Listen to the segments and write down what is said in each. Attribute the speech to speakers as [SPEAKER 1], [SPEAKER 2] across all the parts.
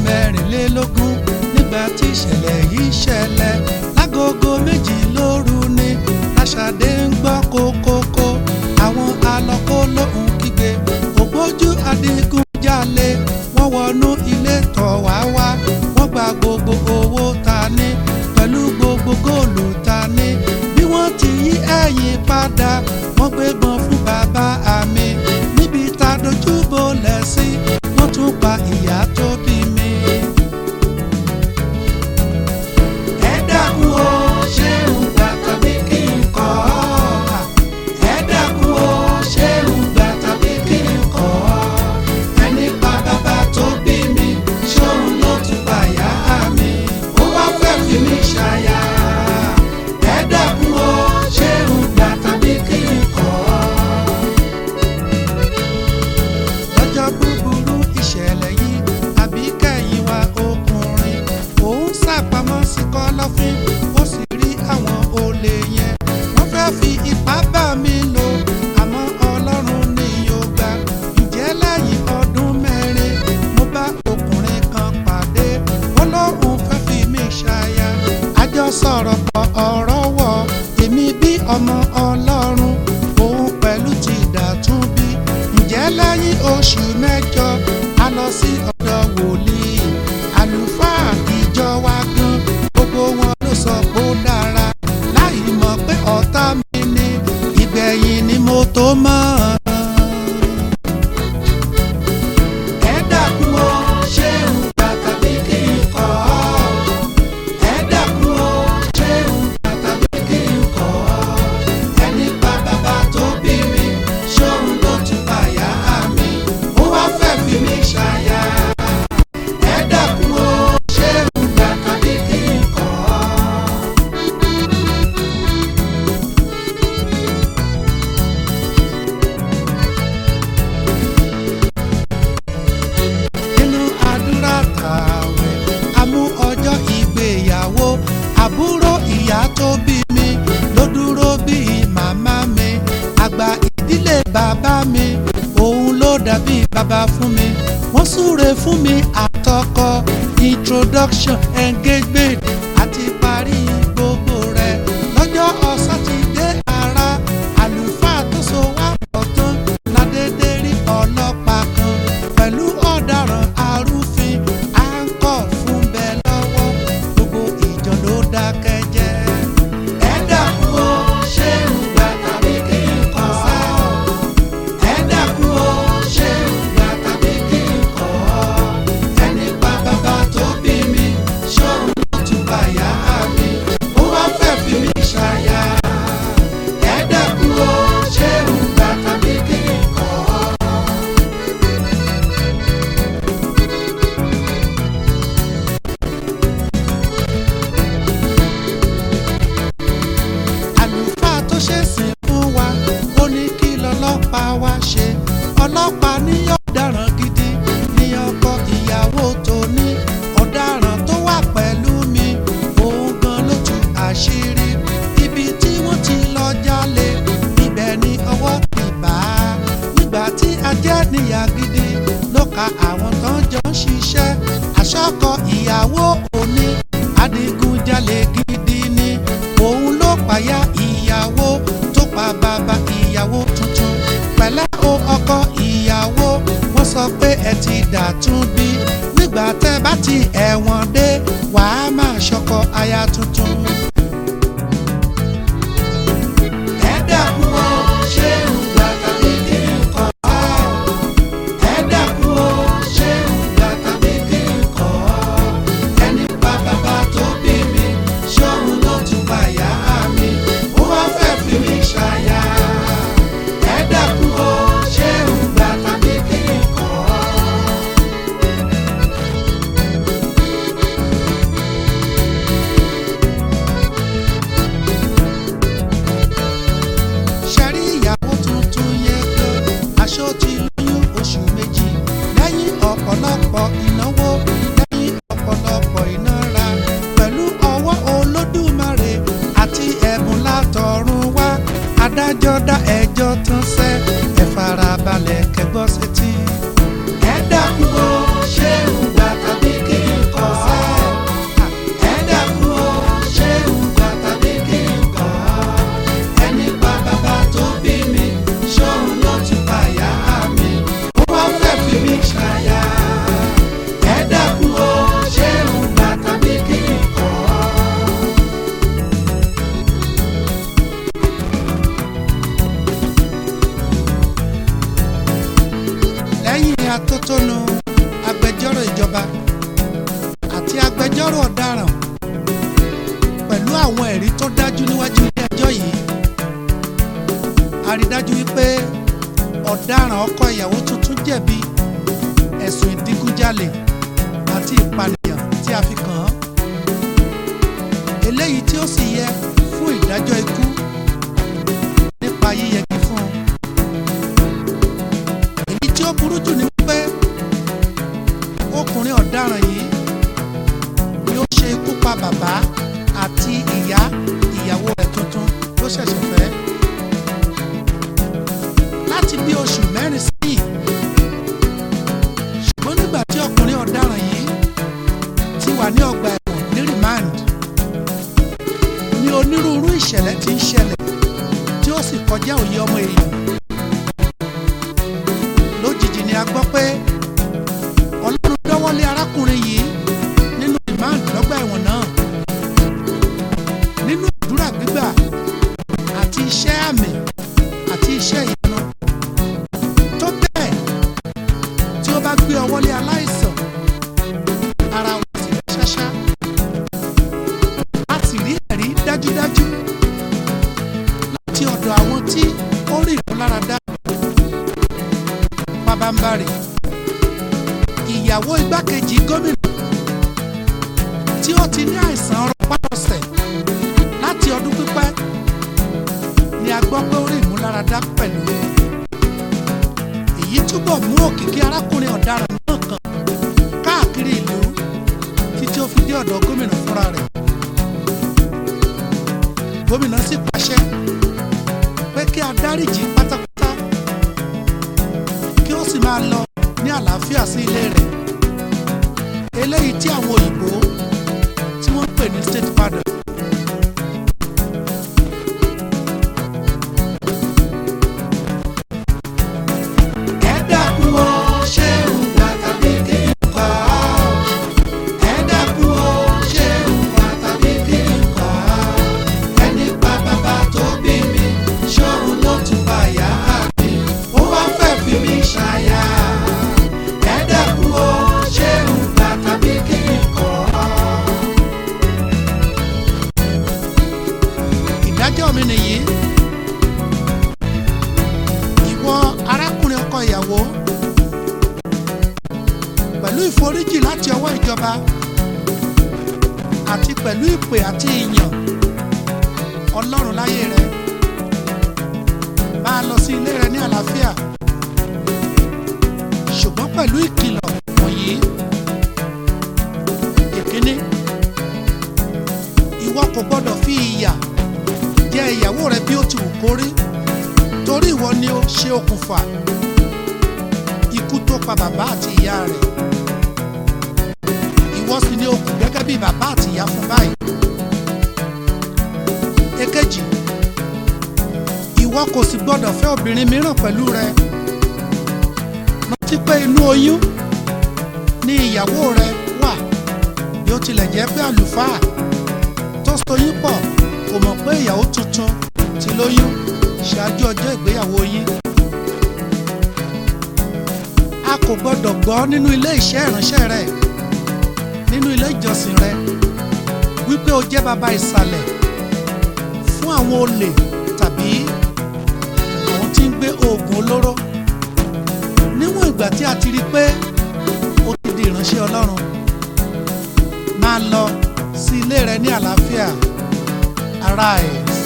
[SPEAKER 1] mẹ́rìnlélógún nígbà tí ìṣẹ̀lẹ̀ yìí ṣẹlẹ̀ lágogo méjì lóru ni aṣàdé ń gbọ́ kókókó àwọn alọ́kó lóhùn kígbe ògbójú adigunjalè wọ́n wọnú ilé tọ̀ wá wá wọ́n gba gbogbo owó ta ní pẹ̀lú gbogbo góòlù ta ní bí wọ́n ti yí ẹ̀yìn padà wọ́n gbébọn fún bàbá àmì níbi tá a dojú bolẹ̀ sí wọ́n tún pa ìyá tó bí mi. ẹ dákun o ṣé ń gbà tàbí kí n kọ́ ọ́ ẹ dákun o ṣé ń gbà tàbí kí n kọ́ ọ́ ẹni pa bàbá tó bí mi ṣóun ló tún pa ìyá mi ó wá fẹ́ fi mí ṣàyà ẹ dákun o ṣé ń gbà tàbí kí n kọ́ ọ́ lọ́jọ́ búburú ìṣẹ̀lẹ̀ yìí àbí kẹ́yìn wa ọkùnrin òun sàpamọ́ sí kọ́lọ́fín ó sì rí àwọn olè yẹn wọ́n fẹ́ fi ipá bá mi lò àmọ́ ọlọ́run ni yóò gbà ǹjẹ́ lẹ́yìn ọdún mẹ́rin mo bá ọkùnrin kan pàdé ó lóun fẹ́ fi mí ṣaya àjọ sọ̀rọ̀ pọ̀ ọ̀rọ̀ wọ̀ èmi bí ọmọ ọlọ́run òun pẹ̀lú ti dàtún bí ǹjẹ́ lẹ́yìn oṣù mẹ́jọ a lọ sí ọ̀dọ̀ wòlíì àlùfáà ìjọ wa gan gbogbo wọn ló sọ pé ó dára láì mọ̀ pé ọ̀tá mi ni ìgbẹ̀yìn ni mo tó mọ̀. ẹ dákun o ṣé ń gbà tàbí kí n kọ́ ọ́ ẹ dákun o ṣé ń gbà tàbí kí n kọ́ ọ́ ẹni pa bàbá tó bí mi ṣóun ló tún pa ìyá mi ó wá fẹ́ fi mí ṣàyà ẹ dákun o ṣé ń gbà tàbí kí n kọ́ ọ́. nínú àdúrà tààwẹ̀ a mú ọjọ́ ìgbéyàwó àbúrò ìyá tó bí mi ló dúró bíi màmá mi àgbà ìdílé bàbá mi òun ló dàbí bàbá fún mi wọ́n súre fún mi àtọkọ introduction engagement àti parí gbogbo rẹ̀ lọ́jọ́ ọ̀sátidé ara àlùfáà tó so wá pọ̀ tán ládédé rí ọlọ́pàá kan pẹ̀lú ọ̀daràn arúfin à ń kọ̀ fún bẹ́ẹ̀ lọ́wọ́ gbogbo ìjọ ló dákẹ́ jẹ́. ẹ dákun o ṣé ń gbà tàbí kí n kọ́ ọ́ ẹ dákun o ṣé ń gbà tàbí kí n kọ́ ọ́ ẹni pa bàbá tó bí mi ṣóun ló tún bá yá mi ó wá fẹ́ fi mí ṣàyà ẹ dákun o ṣé ń gbà tàbí kí n kọ́ ọ́. àlùfáà tó ṣèsìn fún wa ó ní kí lọ́lọ́pàá wá ṣe ọlọ́pàá ní ọ̀daràn gidi ní ọkọ ìyàwó tó ní ọ̀daràn tó wà pẹ̀lú mi òun gan ló tú àṣírí ibi tí wọ́n ti lọ jalè ibẹ̀ ni ọwọ́ ti bá a nígbà tí ajẹ́ níyà gidi ló ka àwọn tán jọ ń ṣiṣẹ́ àṣọkọ ìyàwó òní adigunjalè gidi ni òun ló pàyà ìyàwó tó pa bàbá ìyàwó tuntun pẹ̀lẹ́ o ọkọ ìyàwó wọ́n sọ pé ẹ ti dàtún bí nígbà tẹ́ bá ti ẹ̀wọ̀n dé wàá máa ṣọkọ aya tuntun. ẹ dákun o ṣé ń gbà tàbí kí n kọ́ ọ́ ẹ dákun o ṣé ń gbà tàbí kí n kọ́ ọ́ ẹni pa bàbá tó bí mi ṣóun ló tún bá yá mi ó wá fẹ́ fi mí ṣàyà ẹ dákun o ṣé ń gbà tàbí kí n kọ́ ọ́. ṣẹ́rí ìyàwó tuntun yẹn gan aṣọ ti lóyún oṣù méjì lẹ́yìn ọ̀pọ̀lọpọ̀ ìnáwó lẹ́yìn ọ̀pọ̀lọpọ̀ ìnára pẹ̀lú ọwọ́ olódùmarè àti ẹ̀bùn látọ̀run wá adájọ́ dá ẹjọ́ tán sẹ́ ẹ farabalẹ̀ kẹ́gbọ́ sétí. ẹ dákun o ṣé ń gbà tàbí kí agbẹjọ́rò ọ̀daràn pẹ̀lú àwọn ẹ̀rí tó dájú níwájú ilé ẹjọ́ yìí a rí dájú wípé ọ̀daràn ọkọ ìyàwó tuntun jẹ̀bi ẹ̀sùn ìdígunjalè àti ìpànìyàn tí a fi kàn án eléyìí tí ó sì yẹ fún ìdájọ́ ikú nípa yíyẹgi fún un èyí tí ó burú jù ni wípé ọkùnrin ọ̀daràn yìí ni ó ṣe ikú pa bàbá àti ìyá ìyàwó rẹ̀ tuntun tó ṣẹ̀ṣẹ̀ fẹ́ láti bí oṣù mẹ́rin sẹ́yìn ṣùgbọ́n nígbà tí ọkùnrin ọ̀daràn yìí ti wà ní ọgbà ẹ̀wọ̀n ní remand ni onírúurú ìṣẹ̀lẹ̀ ti ń ṣẹlẹ̀ tí ó sì kọjá òye ọmọ èèyàn lójijì ni a gbọ́ pé ọlọ́run dọ́wọ́lé arákùnrin yìí nínú remand lọ́gbà ẹ̀wọ̀n náà nínú àdúrà gbígbà àti iṣẹ́ àmì àti iṣẹ́ ìyanu tó bẹ́ẹ̀ tí ó bá gbé ọwọ́ lé aláìsàn ara wọn sì lè ṣáṣá a sì rí ẹ̀rí dájúdájú láti ọ̀dọ̀ àwọn tí ó rí ìmúláradá pabambarì ìyàwó igbákejì gómìnà tí ó ti ní àìsàn rọpárọsẹ̀ láti ọdún pípẹ́ ni a gbọ́ pé ó rí ìmúláradá pẹ̀lú èyí túbọ̀ mú òkìkí arákùnrin ọ̀daràn náà kàn káàkiri ìlú títí ó fi dé ọ̀dọ̀ gómìnà fúnra rẹ̀ gómìnà sì pàṣẹ pé kí a dáríjì pátápátá kí ó sì máa lọ ní àlàáfíà sí ilé rẹ̀ eléyìí tí àwọn òyìnbó tí wọ́n ń pè ní state pardon ẹ dákun o ṣé ń gbà tàbí kí n kọ̀ ọ́ ẹ dákun o ṣé ń gbà tàbí kí n kọ̀ ọ́ ẹni pa bàbá tó bí mi ṣóun ló tún bá yá mi ó wá fẹ́ fi mí ṣàyà ẹ dákun o ṣé ń gbà tàbí kí n kọ̀ ọ́. ìdájọ́ mi nìyí ìwọ arákùnrin ọkọ ìyàwó pẹ̀lú ìforíjì láti ọwọ́ ìjọba àti pẹ̀lú ìpè àti ìyàn ọlọ́run láyé rẹ máa lọ sí ilé rẹ ní àlàáfíà ṣùgbọ́n pẹ̀lú ìkìlọ̀ wọ̀nyí ìkíní ìwọ kò gbọ́dọ̀ fi ìyà jẹ ìyàwó rẹ bí ó ti wù kó rí torí ìwọ ni ó ṣe okùnfà ikú tó pa bàbá àti ìyá rẹ̀ ìwọ sì ni ó kù gẹ́gẹ́ bí bàbá àti ìyá fún báyìí èkejì ìwọ kò sì gbọdọ̀ fẹ́ obìnrin mìíràn pẹ̀lú rẹ rántí pé inú oyún ni ìyàwó rẹ wà bí ó tilẹ̀ jẹ́ pé àlùfáà tó soyún pọ̀ kò mọ̀ pé ìyàwó tuntun ti lóyún ṣáájú ọjọ́ ìgbéyàwó yín. a kò gbọdọ̀ gbọ́ nínú ilé iṣẹ́ ìránṣẹ́ rẹ nínú ilé ìjọsìn rẹ wípé o jẹ́ baba ìsàlẹ̀ fún àwọn olè tàbí àwọn tí ń gbé oògùn olóró níwọ̀n ìgbà tí a ti rí i pé o ti di ìránṣẹ́ Ọlọ́run máa lọ sí ilé rẹ ní àlàáfíà arise.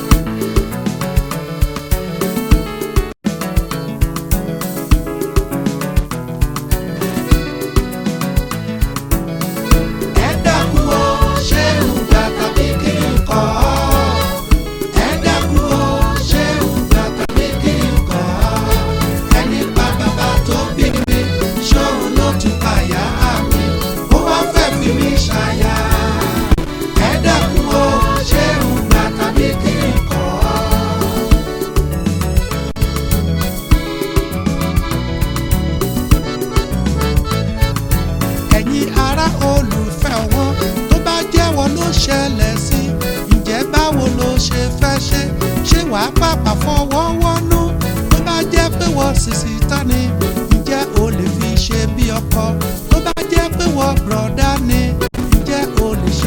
[SPEAKER 1] ẹ dákun o ṣé ń gbà tàbí kí n kọ̀ ọ́ ẹ dákun o ṣé ń gbà tàbí kí n kọ̀ ọ́ ẹni pa bàbá tó bí mi ṣóun ló tún pa ìyá mi ó wá fẹ́ fi mí ṣàyà ẹ dákun o ṣé ń gbà tàbí kí n kọ̀ ọ́. ẹ̀yin ará olùfẹ́ wọn tó bá jẹ́wọ́ ló ṣẹlẹ̀ sí ǹjẹ́ báwo ló ṣe fẹ́ ṣe ṣé wàá pàpà fọwọ́ wọ́nú tó bá jẹ́ pé wọ́n sìsì tán ni ǹjẹ́ o lè fi ṣe bí ọkọ tó bá jẹ́ pé wọ́n bùrọ̀dá ni ǹjẹ́ o lè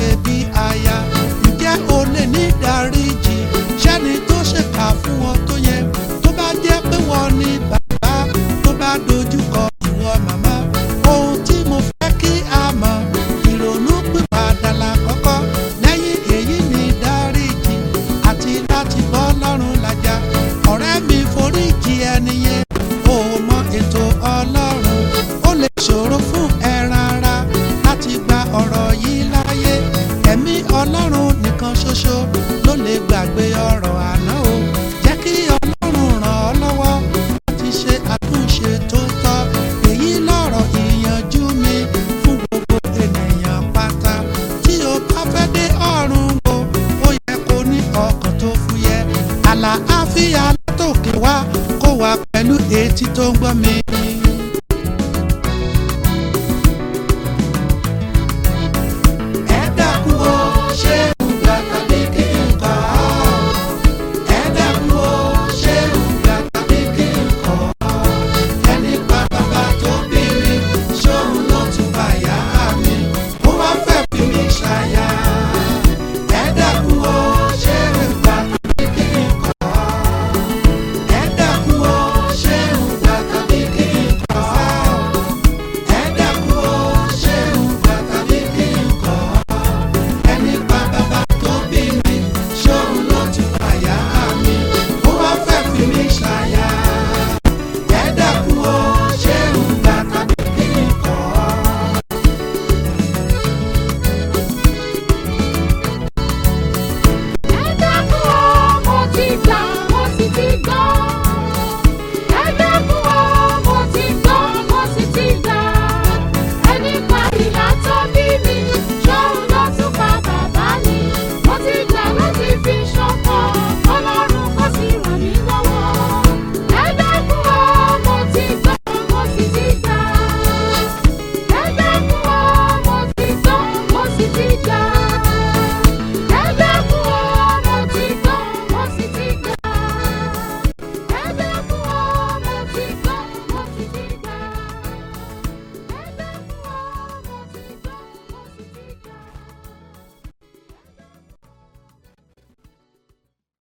[SPEAKER 1] ọ̀rọ̀ yìí láyé ẹ̀mí ọlọ́run nìkan ṣoṣo ló lè gbàgbé ọ̀rọ̀ àná o jẹ́ kí ọlọ́run ràn ọ́ lọ́wọ́ láti ṣe àtúnṣe tó tọ́ èyí lọ̀rọ̀ ìyànjú mi fún gbogbo ènìyàn pátá tí o bá fẹ́ dé ọ̀run o ó yẹ kó ní ọkàn tó fúyẹ́ àlàáfíà látòkè wá kó wà pẹ̀lú etí tó ń gbọ́ mi